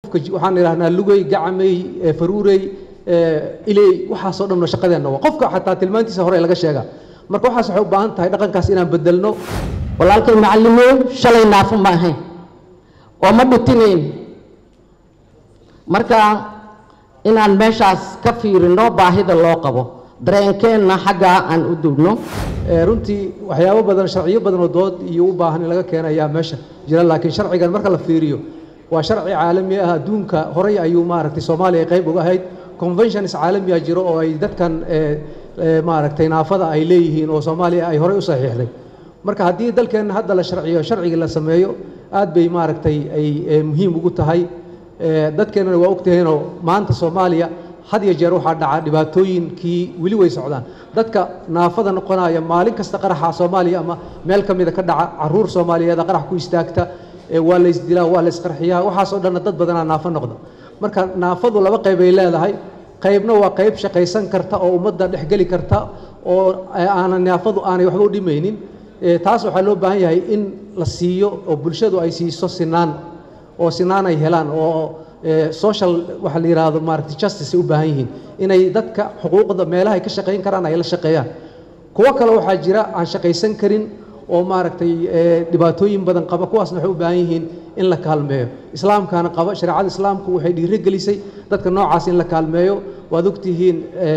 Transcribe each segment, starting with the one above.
waxaan idhahnaa lugey gacamey faruurey iley waxaasoo dhan shaqadeenna waa qofka xataa tilmaantiisa hore laga sheegaa marka waxaas waxay u baahan tahay dhaqankaas inaan bedelno walaalkay macallimow shalay naafo ma ahayn oo ma dhutinayn marka inaan meeshaas ka fiirino baahida loo qabo dareenkeenna xaggaa aan u dugno runtii waxyaabo badan sharciyo badan oo dood iyo u baahan in laga keena ayaa meesha jira laakiin sharcigan marka la fiiriyo waa sharci caalami ah adduunka horey ayuu maaragtay soomaaliya qayb uga ahayd conventions caalamiya jiro oo ay dadkan maaragtay naafada ay leeyihiin oo soomaaliya ay horey u saxiixday marka haddii dalkeenna hadda la sharciyo sharcigii la sameeyo aad bay maaragtay ay muhiim ugu tahay dadkeennana waa ogtaheenoo maanta soomaaliya had iyo jeer waxaa dhaca dhibaatooyinkii weli way socdaan dadka naafada noqonaya maalin kasta qaraxa soomaaliya ama meel ka mida ka dhaca caruur soomaaliyeeda qarax ku istaagta waa la isdilaa waa la isqarxiyaa waxaasoo dhanna dad badanaa naafo noqda marka naafadu laba qayb ay leedahay qaybna waa qayb shaqaysan karta oo ummadda dhexgeli karta oo aanan naafadu aanay waxba u dhimaynin taas waxaa loo baahan yahay in la siiyo oo bulshadu ay siiso sinaan oo sinaan ay helaan oo social waxa la yidhaahdo maaragtay justice ay u baahan yihiin inay dadka xuquuqda meelaha ay ka shaqayn karaan ay la shaqeeyaan kuwo kale waxaa jira aan shaqaysan karin oo maaragtay dhibaatooyin badan qaba kuwaasna waxay u baahan yihiin in la kaalmeeyo islaamkaana qaba shareecada islaamku waxay dhiiri gelisay dadka noocaas in la kaalmeeyo waad ogtihiin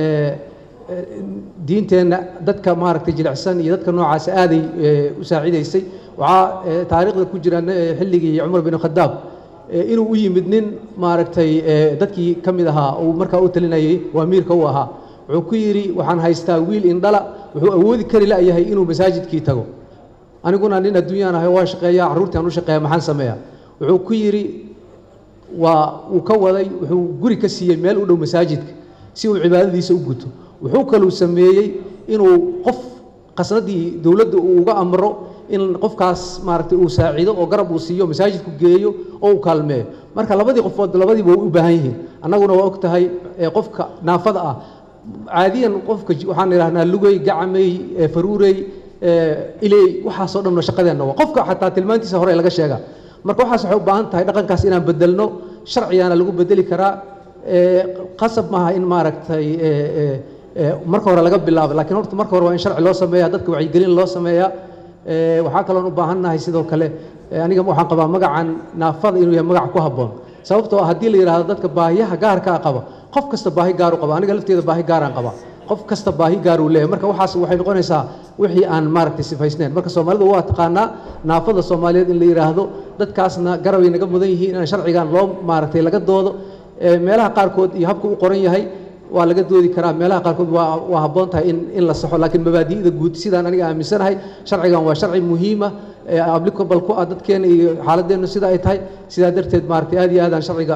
diinteenna dadka maaragtay jilicsan iyo dadka noocaas aaday u saacidaysay waxaa taariikhda ku jira xilligii cumar bin khadaab inuu u yimid nin maaragtay dadkii ka mid ahaa uu markaa u talinayay waa miirka u ahaa wuxuu ku yidhi waxaan haystaa wiil indhala wuxuu awoodi kari la'yahay inuu masaajidkii tago aniguna nin adduunyaan ahay waa shaqeeyaa carruurtii aan u shaqeeya maxaan sameeyaa wuxuu ku yidhi waa uu ka waday wuxuu guri ka siiyey meel u dhow masaajidka si uu cibaadadiisa u guto wuxuu kaluu sameeyey inuu qof qasnadii dowladda uu uga amro in qofkaas maaragtay uu saacido oo garab uu siiyo masaajidku geeyo oo uu kaalmeeyo marka labadii qofood labadiiba way u baahan yihiin annaguna waa og tahay qofka naafada ah caadiyan qofka waxaan idhahnaa lugey gacamey faruurey iley waxaasoo dhan shaqadeenna waa qofka xataa tilmaantiisa hore laga sheegaa marka waxaas waxay u baahan tahay dhaqankaas inaan bedelno sharcigaana lagu bedeli karaa qasab maaha in maaragtay marka hore laga bilaabo lakiin horta marka hore waa in sharci loo sameeya dadka wacyigelin loo sameeyaa waxaa kaloon u baahannahay sidoo kale aniga waxaan qabaa magacan naafada inuu yahay magac ku habboon sababtoo ah haddii la yidhaahdo dadka baahiyaha gaarkaa qaba qof kasta baahi gaaru qaba aniga lafteeda baahi gaaraan qaba qof kasta baahi gaaruu leeyahay marka waxaas waxay noqonaysaa wixii aan maaragtay sifaysnayn marka soomaalidu waa taqaanaa naafada soomaaliyeed in la yidhaahdo dadkaasna garabay naga mudan yihiin in sharcigan loo maaragtay laga doodo meelaha qaarkood iyo habka u qoran yahay waa laga doodi karaa meelaha qaarkood waa waa habboon tahay in in la saxo laakiin mabaadi'da guud sidaan aniga aaminsanahay sharcigan waa sharci muhiima applicable ku ah dadkeena iyo xaaladeennu sida ay tahay sidaa darteed maaragtay aad iyo aadaan sharciga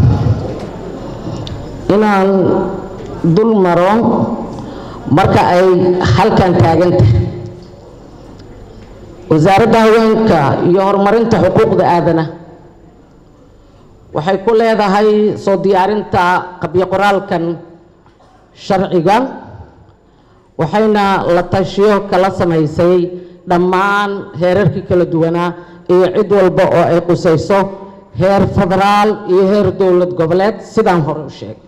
inaan dul maro marka ay halkan taagan tahay wasaaradda haweenka iyo horumarinta xuquuqda aadana waxay ku leedahay soo diyaarinta qabyo qoraalkan sharciga waxayna la tashiyo kala samaysay dhammaan heerarkii kala duwanaa iyo cid walba oo ay qusayso heer federaal iyo heer dowlad goboleed sidaan hore u sheegay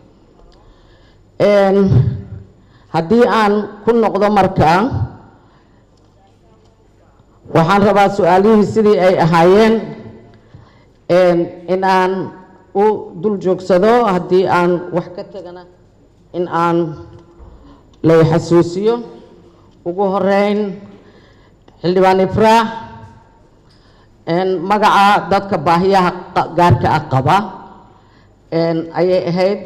haddii aan ku noqdo markaa waxaan rabaa su-aalihii sidii ay ahaayeen in aan u dul joogsado haddii aan wax ka tegana in aan lay xasuusiyo ugu horeyn xildhibaan ifraax magaca dadka baahiyaha gaarka ah qaba ayay ahayd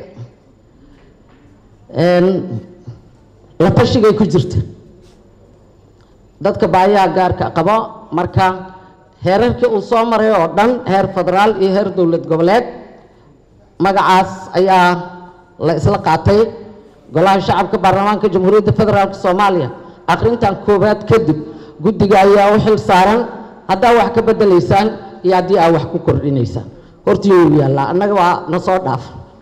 la tashigay ku jirta dadka baahiyaha gaarka qaba marka heerarkii uu soo maray oo dhan heer federaal iyo heer dowlad goboleed magacaas ayaa la isla qaatay golaha shacabka baarlamaanka jamhuuriyadda federaalk soomaaliya akhrintan koowaad kadib guddiga ayaa u xil saaran haddaa wax ka bedelaysaan iyo haddii aa wax ku kordhinaysaan hortii uu yaallaa annaga waa na soo dhaaf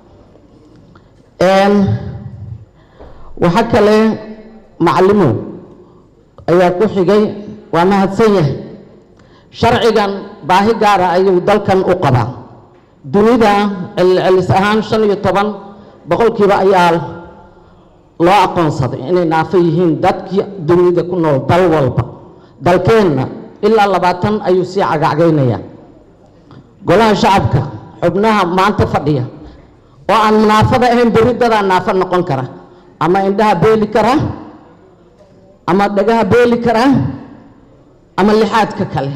waxa kale macallimow ayaa ku xigay waa mahadsan yahay sharcigan baahi gaara ayuu dalkan u qabaa dunida celcelis ahaan shan iyo toban boqolkiiba ayaa loo aqoonsaday inay naafo yihiin dadkii dunida ku nool dal walba dalkeenna ilaa labaatan ayuu sii cagacgaynaya golaha shacabka xubnaha maanta fadhiya oo aan naafada ahayn berri dadaa naafo noqon kara ama indhaha beeli kara ama dhagaha beeli kara ama lixaadka kale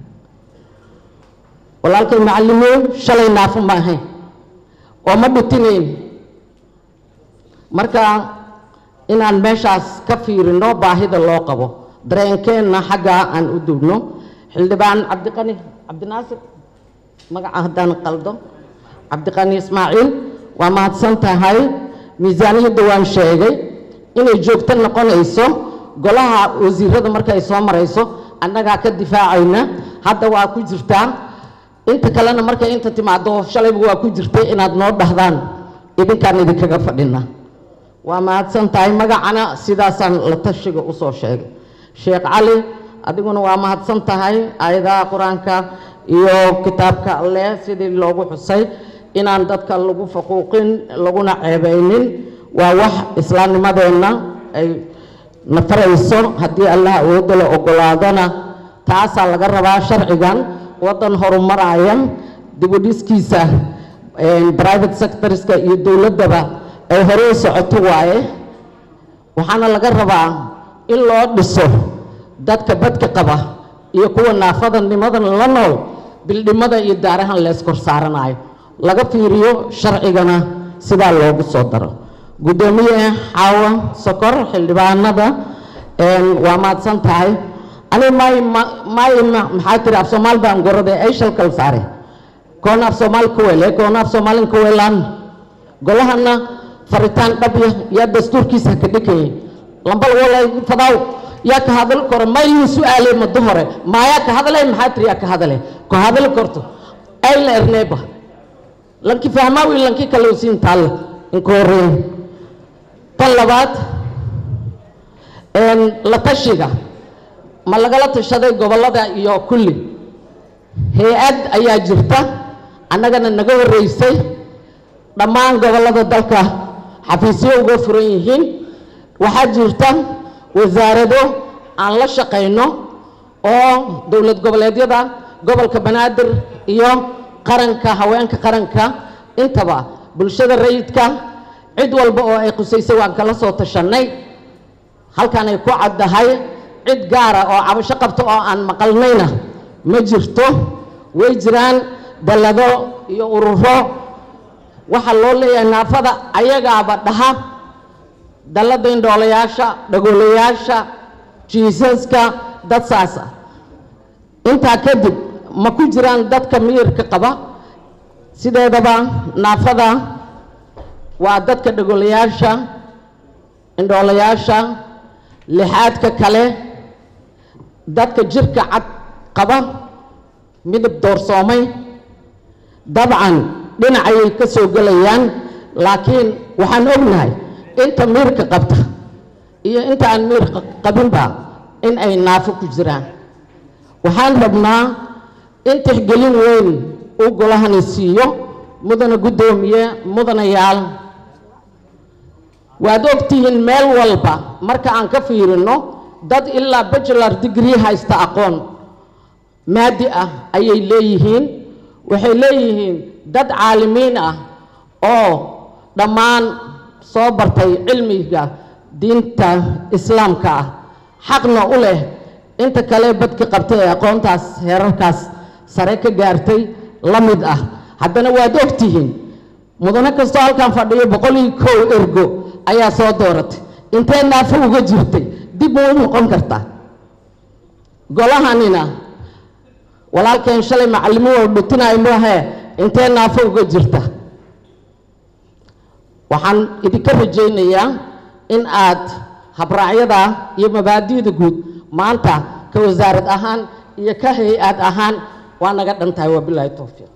walaalkay macallimiin shalay naafo ma ahayn oo ma dhutinayn marka inaan meeshaas ka fiirino baahida loo qabo dareenkeenna xaggaa aan u duubno xildhibaan cabdiqani cabdinaasir magaca haddaan qaldo cabdiqani ismaaciil waa mahadsan tahay miisaaniyadda waan sheegay inay joogto noqonayso golaha wasiirada markay soo marayso annagaa ka difaacayna hadda waa ku jirtaa inta kalena markay inta timaado shalayba waa ku jirtay inaad noo dhahdaan idinkaan idinkaga fadhina waa mahadsan tahay magacana sidaasaan la tashiga usoo sheegay sheekh cali adiguna waa mahadsan tahay aayadaha qur-aanka iyo kitaabka alleh sidii loogu xusay inaan dadka lagu faquuqin laguna ceebaynin waa wax islaamnimadeenna ay nafarayso haddii allah awoodda la ogolaadona taasaa laga rabaa sharcigan waddan horumaraya dibudhiskiisa private sectorska iyo dowladdaba ay hore u socoto waaye waxaana laga rabaa in loo dhiso dadka badka qaba iyo kuwa naafadanimadan la nool bildhimada iyo daarahan lees kor saaranayo laga fiiriyo sharcigana sidaa loogu soo daro guddoomiye xaawa sokor xildhibaanada waa mahadsan tahay ani may may maxaa tiri af soomaal baan gorode ay shalkal saare koona af soomaal ku wele koona af soomaalin ku welaan golahana faritaan dhabya yaa dastuurkiisa ka dhikayay lambal walay fadaw yaa ka hadal koro maylin su-aale muddo hore maayaa ka hadalay maxaa tiri yaa ka hadale ko hadal korto ay la erneeba lanki fahmaawi lanki kale usiin taalla inku horeyn tan labaad la tashiga ma lagala tashaday gobollada iyo kulli hay-ad ayaa jirta annagana naga horreysay dhammaan gobollada dalka xafiisyo uga furan yihiin waxaa jirta wasaarado aan la shaqayno oo dowlad goboleedyada gobolka banaadir iyo qaranka haweenka qaranka intaba bulshada rayidka cid walba oo ay qusaysay waan kala soo tashannay halkan ay ku caddahay cid gaara oo cabasho qabta oo aan maqalnayna ma jirto way jiraan dallado iyo ururo waxaa loo leeyahay naafada ayagaaba dhaha dallada indhoolayaasha dhagoolayaasha jiisaska dad saas ah intaa kadib ma ku jiraan dadka miyirka qaba sideedaba naafada waa dadka dhagoolayaasha indhoolayaasha lixaadka kale dadka jirka cad qaba midab doorsoomay dabcan dhinacayay ka soo gelayaan laakiin waxaan ognahay inta miirka qabta iyo inta aan miir qabinba in ay naafo ku jiraan waxaan rabnaa in tixgelin weyn uu golahani siiyo mudana guddoomiye mudanayaal waad ogtihiin meel walba marka aan ka fiirino dad ilaa bachelar degree haysta aqoon maadi ah ayay leeyihiin waxay leeyihiin dad caalimiin ah oo dhammaan soo bartay cilmiga diinta islaamka ah xaqna u leh inta kale badka qabtay ee aqoontaas heerarkaas sare ka gaartay la mid ah haddana waad ogtihiin mudane kastoo halkan fadhiyo boqol iyo kow ergo ayaa soo dooratay intee naafo uga jirtay dib uu u noqon kartaa golahanina walaalkeen shalay macallimiin wal dhutinayo maahee intee naafo uga jirta waxaan idinka rajaynayaa in aad habraacyada iyo mabaadi'da guud maanta ka wasaarad ahaan iyo ka hay-ad ahaan waa naga dhan tahay wabilaahi towfiiq